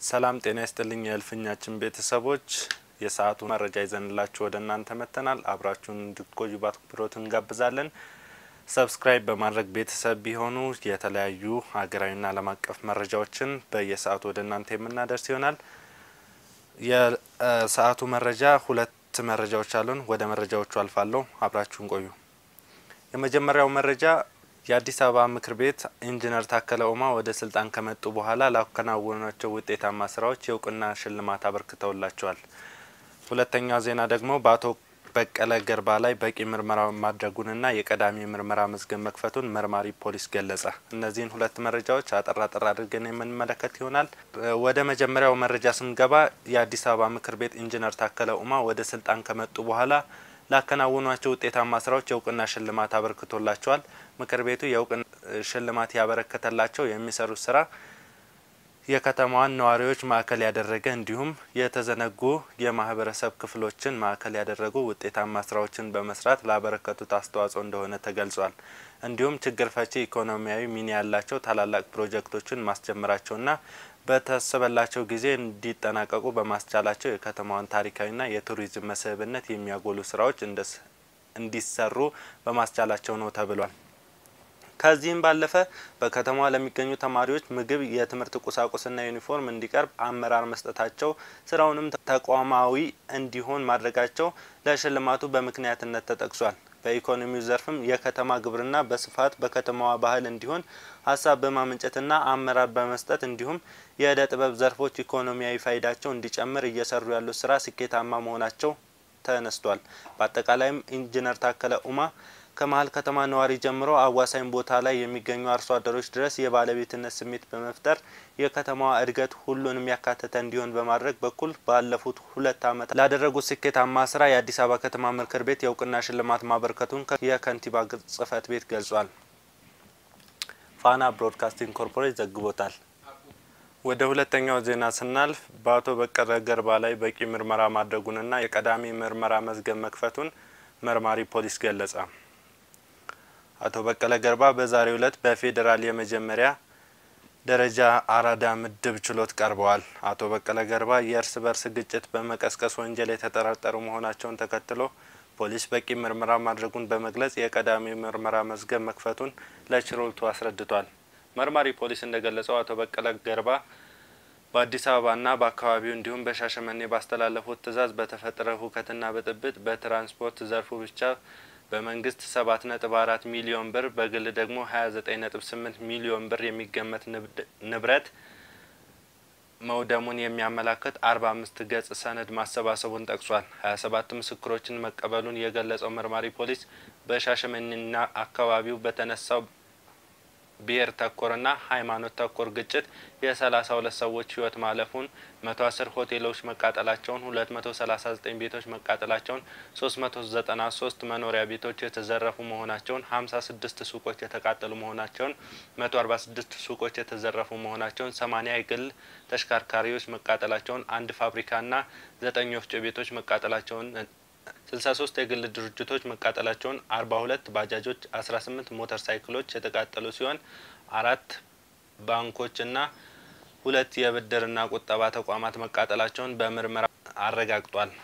ሰላም ጤና ይስጥልኝ የእልፍኛችን ቤተሰቦች የሰዓቱ መረጃ ይዘንላችሁ ወደ እናንተ መጥተናል። አብራችሁን እንድትቆዩ በአክብሮት እንጋብዛለን። ሰብስክራይብ በማድረግ ቤተሰብ ቢሆኑ የተለያዩ ሀገራዊና ዓለም አቀፍ መረጃዎችን በየሰዓቱ ወደ እናንተ የምናደርስ ይሆናል። የሰዓቱ መረጃ ሁለት መረጃዎች አሉን። ወደ መረጃዎቹ አልፋለሁ። አብራችሁን ቆዩ። የመጀመሪያው መረጃ የአዲስ አበባ ምክር ቤት ኢንጂነር ታከለ ኡማ ወደ ስልጣን ከመጡ በኋላ ላከናወኗቸው ውጤታማ ስራዎች የእውቅና ሽልማት አበርክተውላቸዋል። ሁለተኛው ዜና ደግሞ በአቶ በቀለ ገርባ ላይ በቂ ምርመራ ማድረጉንና የቀዳሚ ምርመራ መዝገብ መክፈቱን መርማሪ ፖሊስ ገለጸ። እነዚህን ሁለት መረጃዎች አጠር አጠር አድርገን የምንመለከት ይሆናል። ወደ መጀመሪያው መረጃ ስንገባ የአዲስ አበባ ምክር ቤት ኢንጂነር ታከለ ኡማ ወደ ስልጣን ከመጡ በኋላ ላከናወኗቸው ውጤታማ ስራዎች የእውቅና ሽልማት አበርክቶላቸዋል። ምክር ቤቱ የእውቅና ሽልማት ያበረከተላቸው የሚሰሩት ስራ የከተማዋን ነዋሪዎች ማዕከል ያደረገ እንዲሁም የተዘነጉ የማህበረሰብ ክፍሎችን ማዕከል ያደረጉ ውጤታማ ስራዎችን በመስራት ላበረከቱት አስተዋጽኦ እንደሆነ ተገልጿል። እንዲሁም ችግር ፈቺ ኢኮኖሚያዊ ሚና ያላቸው ታላላቅ ፕሮጀክቶችን ማስጀመራቸውና በታሰበላቸው ጊዜ እንዲጠናቀቁ በማስቻላቸው የከተማዋን ታሪካዊና የቱሪዝም መስህብነት የሚያጎሉ ስራዎች እንዲሰሩ በማስቻላቸው ነው ተብሏል። ከዚህም ባለፈ በከተማዋ ለሚገኙ ተማሪዎች ምግብ፣ የትምህርት ቁሳቁስና ዩኒፎርም እንዲቀርብ አመራር መስጠታቸው ስራውንም ተቋማዊ እንዲሆን ማድረጋቸው ለሽልማቱ በምክንያትነት ተጠቅሷል። በኢኮኖሚው ዘርፍም የከተማ ግብርና በስፋት በከተማዋ ባህል እንዲሆን ሀሳብ በማመንጨትና አመራር በመስጠት እንዲሁም የእደ ጥበብ ዘርፎች ኢኮኖሚያዊ ፋይዳቸው እንዲጨምር እየሰሩ ያሉት ስራ ስኬታማ መሆናቸው ተነስቷል። በአጠቃላይም ኢንጂነር ታከለ ኡማ ከመሀል ከተማ ነዋሪ ጀምሮ አዋሳኝ ቦታ ላይ የሚገኙ አርሶ አደሮች ድረስ የባለቤትነት ስሜት በመፍጠር የከተማዋ እድገት ሁሉንም ያካተተ እንዲሆን በማድረግ በኩል ባለፉት ሁለት ዓመታት ላደረጉት ስኬታማ ስራ የአዲስ አበባ ከተማ ምክር ቤት የእውቅና ሽልማት ማበርከቱን የከንቲባ ጽህፈት ቤት ገልጿል። ፋና ብሮድካስቲንግ ኮርፖሬት ዘግቦታል። ወደ ሁለተኛው ዜና ስናልፍ በአቶ በቀለ ገርባ ላይ በቂ ምርመራ ማድረጉንና የቀዳሚ ምርመራ መዝገብ መክፈቱን መርማሪ ፖሊስ ገለጸ። አቶ በቀለ ገርባ በዛሬው ዕለት በፌዴራል የመጀመሪያ ደረጃ አራዳ ምድብ ችሎት ቀርበዋል። አቶ በቀለ ገርባ የእርስ በርስ ግጭት በመቀስቀስ ወንጀል የተጠረጠሩ መሆናቸውን ተከትሎ ፖሊስ በቂ ምርመራ ማድረጉን በመግለጽ የቀዳሚ ምርመራ መዝገብ መክፈቱን ለችሎቱ አስረድቷል። መርማሪ ፖሊስ እንደገለጸው አቶ በቀለ ገርባ በአዲስ አበባና በአካባቢው እንዲሁም በሻሸመኔ ባስተላለፉት ትዕዛዝ በተፈጠረ ሁከትና ብጥብጥ በትራንስፖርት ዘርፉ ብቻ በመንግስት ሰባት ነጥብ አራት ሚሊዮን ብር በግል ደግሞ ሀያ ዘጠኝ ነጥብ ስምንት ሚሊዮን ብር የሚገመት ንብረት መውደሙን የሚያመላክት አርባ አምስት ገጽ ሰነድ ማሰባሰቡን ጠቅሷል። ሀያ ሰባት ምስክሮችን መቀበሉን የገለጸው መርማሪ ፖሊስ በሻሸመኔና አካባቢው በተነሳው ብሔር ተኮርና ሃይማኖት ተኮር ግጭት የሰላሳ ሁለት ሰዎች ህይወት ማለፉን፣ መቶ አስር ሆቴሎች መቃጠላቸውን፣ ሁለት መቶ ሰላሳ ዘጠኝ ቤቶች መቃጠላቸውን፣ ሶስት መቶ ዘጠና ሶስት መኖሪያ ቤቶች የተዘረፉ መሆናቸውን፣ ሀምሳ ስድስት ሱቆች የተቃጠሉ መሆናቸውን፣ መቶ አርባ ስድስት ሱቆች የተዘረፉ መሆናቸውን፣ ሰማኒያ የግል ተሽከርካሪዎች መቃጠላቸውን፣ አንድ ፋብሪካና ዘጠኝ ወፍጮ ቤቶች መቃጠላቸውን ስልሳ ሶስት የግል ድርጅቶች መቃጠላቸውን አርባ ሁለት ባጃጆች አስራ ስምንት ሞተር ሳይክሎች የተቃጠሉ ሲሆን አራት ባንኮችና ሁለት የብድርና ቁጠባ ተቋማት መቃጠላቸውን በምርመራ አረጋግጧል።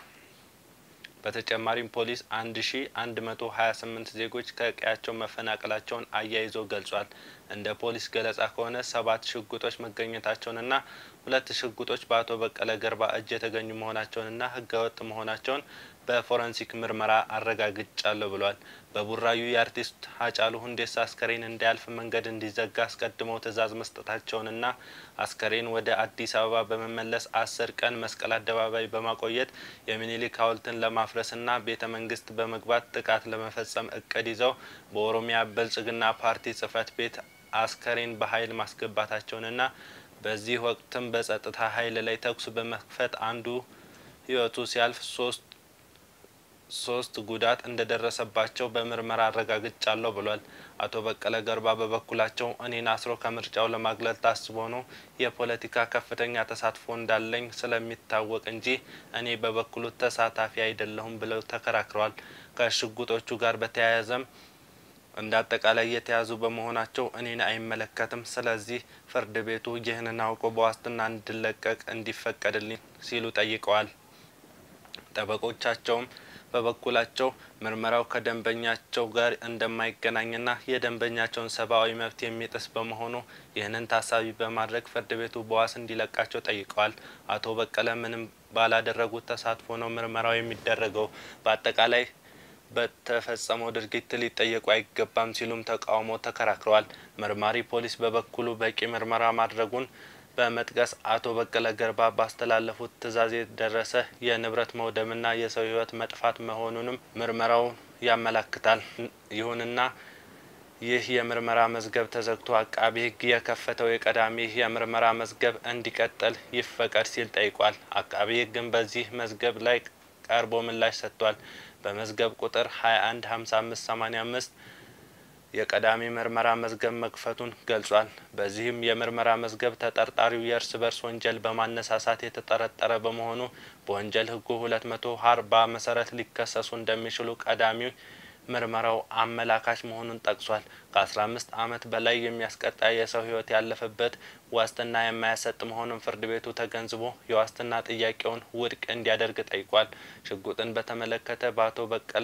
በተጨማሪም ፖሊስ አንድ ሺ አንድ መቶ ሀያ ስምንት ዜጎች ከቀያቸው መፈናቀላቸውን አያይዞ ገልጿል። እንደ ፖሊስ ገለጻ ከሆነ ሰባት ሽጉጦች መገኘታቸውንና ሁለት ሽጉጦች በአቶ በቀለ ገርባ እጅ የተገኙ መሆናቸውንና ህገወጥ መሆናቸውን በፎረንሲክ ምርመራ አረጋግጫለሁ ብሏል። በቡራዩ የአርቲስት ሀጫሉ ሁንዴሳ አስከሬን እንዳያልፍ መንገድ እንዲዘጋ አስቀድመው ትዕዛዝ መስጠታቸውንና አስከሬን ወደ አዲስ አበባ በመመለስ አስር ቀን መስቀል አደባባይ በማቆየት የሚኒሊክ ሐውልትን ለማፍረስና ቤተ መንግስት በመግባት ጥቃት ለመፈጸም እቅድ ይዘው በኦሮሚያ ብልጽግና ፓርቲ ጽህፈት ቤት አስከሬን በኃይል ማስገባታቸውንና በዚህ ወቅትም በጸጥታ ኃይል ላይ ተኩስ በመክፈት አንዱ ህይወቱ ሲያልፍ ሶስት ሶስት ጉዳት እንደደረሰባቸው በምርመራ አረጋግጫለሁ ብሏል። አቶ በቀለ ገርባ በበኩላቸው እኔን አስሮ ከምርጫው ለማግለል ታስቦ ነው የፖለቲካ ከፍተኛ ተሳትፎ እንዳለኝ ስለሚታወቅ እንጂ እኔ በበኩሉ ተሳታፊ አይደለሁም ብለው ተከራክረዋል። ከሽጉጦቹ ጋር በተያያዘም እንደ አጠቃላይ የተያዙ በመሆናቸው እኔን አይመለከትም። ስለዚህ ፍርድ ቤቱ ይህንን አውቆ በዋስትና እንድለቀቅ እንዲፈቀድልኝ ሲሉ ጠይቀዋል። ጠበቆቻቸውም በበኩላቸው ምርመራው ከደንበኛቸው ጋር እንደማይገናኝና የደንበኛቸውን ሰብአዊ መብት የሚጥስ በመሆኑ ይህንን ታሳቢ በማድረግ ፍርድ ቤቱ በዋስ እንዲለቃቸው ጠይቀዋል። አቶ በቀለ ምንም ባላደረጉት ተሳትፎ ነው ምርመራው የሚደረገው። በአጠቃላይ በተፈጸመው ድርጊት ሊጠየቁ አይገባም ሲሉም ተቃውሞ ተከራክረዋል። መርማሪ ፖሊስ በበኩሉ በቂ ምርመራ ማድረጉን በመጥቀስ አቶ በቀለ ገርባ ባስተላለፉት ትዕዛዝ የደረሰ የንብረት መውደምና የሰው ሕይወት መጥፋት መሆኑንም ምርመራው ያመላክታል። ይሁንና ይህ የምርመራ መዝገብ ተዘግቶ አቃቢ ሕግ የከፈተው የቀዳሚ የምርመራ መዝገብ እንዲቀጥል ይፈቀድ ሲል ጠይቋል። አቃቢ ሕግም በዚህ መዝገብ ላይ ቀርቦ ምላሽ ሰጥቷል። በመዝገብ ቁጥር 21 55 85 የቀዳሚ ምርመራ መዝገብ መክፈቱን ገልጿል። በዚህም የምርመራ መዝገብ ተጠርጣሪው የእርስ በርስ ወንጀል በማነሳሳት የተጠረጠረ በመሆኑ በወንጀል ሕጉ ሁለት መቶ አርባ መሰረት ሊከሰሱ እንደሚችሉ ቀዳሚው ምርመራው አመላካች መሆኑን ጠቅሷል። ከአስራ አምስት ዓመት በላይ የሚያስቀጣ የሰው ሕይወት ያለፈበት ዋስትና የማያሰጥ መሆኑን ፍርድ ቤቱ ተገንዝቦ የዋስትና ጥያቄውን ውድቅ እንዲያደርግ ጠይቋል። ሽጉጥን በተመለከተ በአቶ በቀለ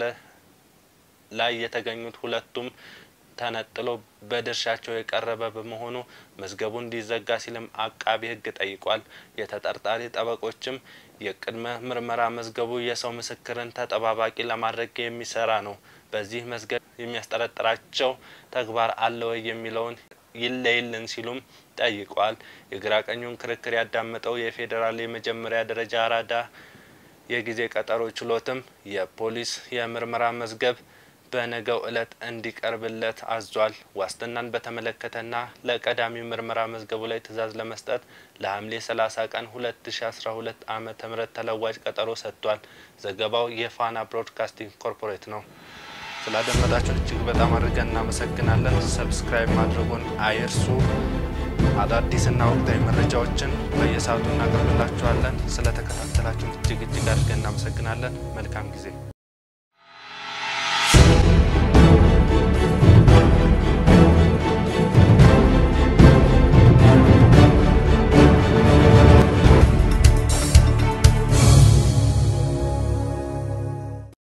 ላይ የተገኙት ሁለቱም ተነጥሎ በድርሻቸው የቀረበ በመሆኑ መዝገቡ እንዲዘጋ ሲልም አቃቢ ሕግ ጠይቋል። የተጠርጣሪ ጠበቆችም የቅድመ ምርመራ መዝገቡ የሰው ምስክርን ተጠባባቂ ለማድረግ የሚሰራ ነው። በዚህ መዝገብ የሚያስጠረጥራቸው ተግባር አለ ወይ የሚለውን ይለይልን ሲሉም ጠይቋል። የግራ ቀኙን ክርክር ያዳመጠው የፌዴራል የመጀመሪያ ደረጃ አራዳ የጊዜ ቀጠሮ ችሎትም የፖሊስ የምርመራ መዝገብ በነገው ዕለት እንዲቀርብለት አዟል። ዋስትናን በተመለከተና ለቀዳሚ ምርመራ መዝገቡ ላይ ትዕዛዝ ለመስጠት ለሐምሌ 30 ቀን 2012 ዓመተ ምህረት ተለዋጭ ቀጠሮ ሰጥቷል። ዘገባው የፋና ብሮድካስቲንግ ኮርፖሬት ነው። ስላደመጣችሁን እጅግ በጣም አድርገን እናመሰግናለን። ሰብስክራይብ ማድረጉን አይርሱ። አዳዲስና ወቅታዊ መረጃዎችን በየሰዓቱ እናቀርብላችኋለን። ስለተከታተላችሁን እጅግ እጅግ አድርገን እናመሰግናለን። መልካም ጊዜ